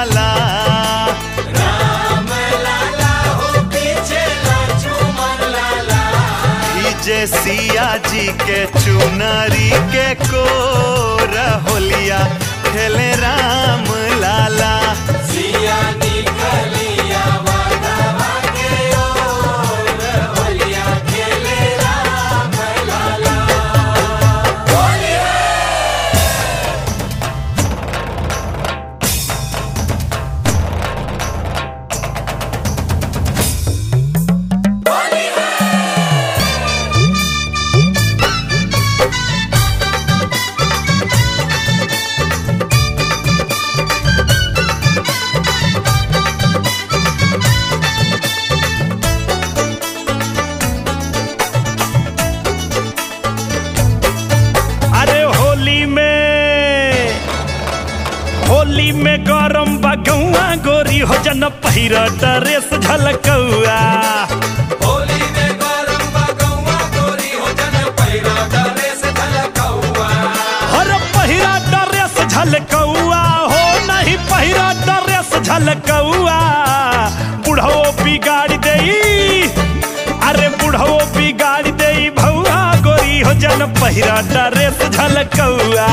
लाला जे सिया जी के चुनरी के को होलिया खेले राम लाला अरे होली में होली में गरम बगौआ गोरी हो जन पहिर ड्रेस झलकौआ हर पहिरा ड्रेस झलकौआ हो नहीं पहिरा ड्रेस झलकौआ बुढ़ो बिगाड़ देई अरे बुढ़ो बिगाड़ देई भौआ गोरी हो जन पहिरा ड्रेस झलकौआ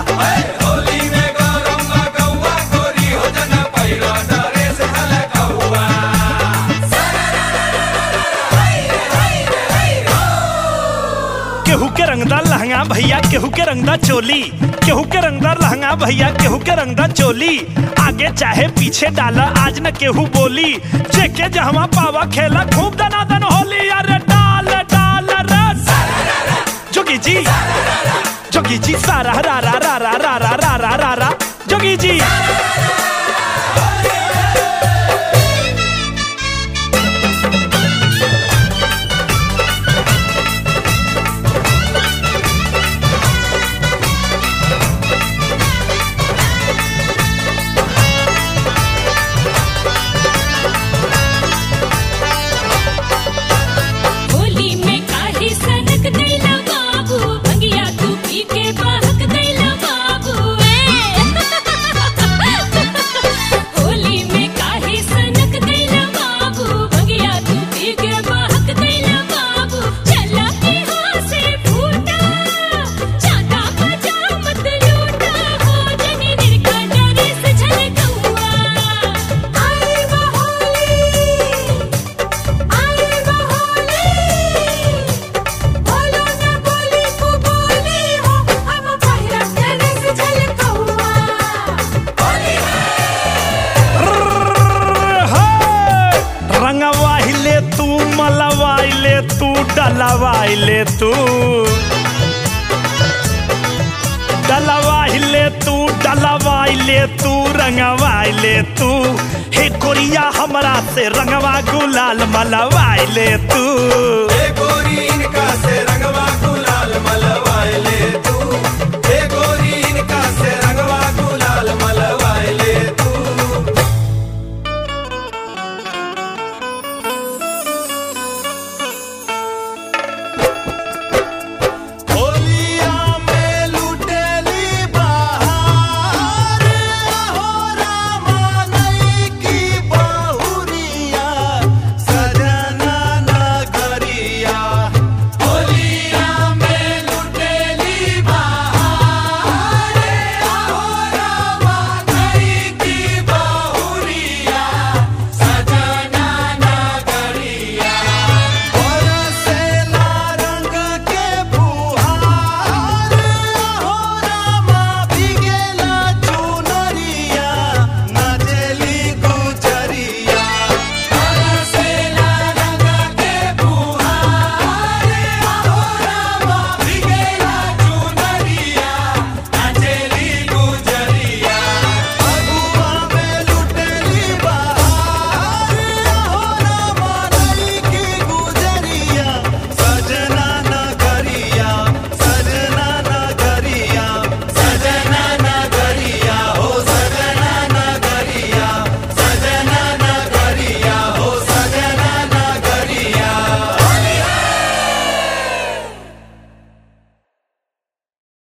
केहू के रंगदार लहंगा भैया केहू के रंगदार चोली केहू के रंगदार लहंगा भैया केहू के रंगदार चोली आगे चाहे पीछे डाला आज न केहू बोली जेके जहवा पावा खेला खूब दनादन होली अरे डाल डाल रस जोगी जी जोगी जी सारा रा रा रा रा रा रा रा रा रा रा जोगी जी होली में काहे सनक दैला बाबू भंगिया तू पी के बहक दैला बाबू ए होली में काहे सनक दैला बाबू भंगिया तू पी के बहक दैला बाबू चला के हाथ से फूटा चाटा बजा मत लूटा हो जनी निरका डरे से झलकौआ आई बहोली आई बहोली बोलो ना बोली को बोली हो हम पहिरा तेरे से झलकौआ होली रंगवाइले तू मलवाइले तू डलवाइले तू डलवाइले तू डलवाइले तू रंगवाइले तू हे कोरिया हमरा से रंगवा गुलाल मलवाइले तू गुलाल मलवाए ले तू